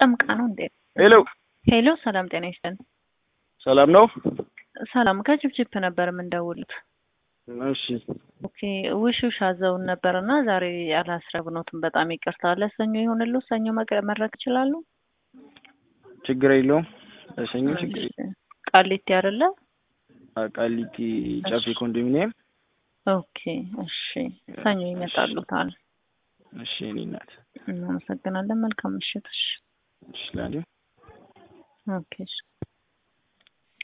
ጠምቃ ነው እንዴ? ሄሎ ሄሎ፣ ሰላም ጤና ይስጥልን። ሰላም ነው? ሰላም ከጅብጅብ ነበር የምንደውሉት። እሺ ኦኬ ውሽ ውሽ አዘውን ነበር እና ዛሬ አላስረብኖትም። በጣም ይቅርታ። ለሰኞ ይሆንሉ ሰኞ መቅረ- መድረክ ይችላሉ? ችግር የለውም። ለሰኞ ችግር የለውም። ቃሊቲ አይደለ? ቃሊቲ ጨፌ ኮንዶሚኒየም። ኦኬ እሺ፣ ሰኞ ይመጣሉታል። እሺ የእኔ እናት እናመሰግናለን። መልካም ምሽት። እሺ እሺ ላዲዮ ኦኬ እሺ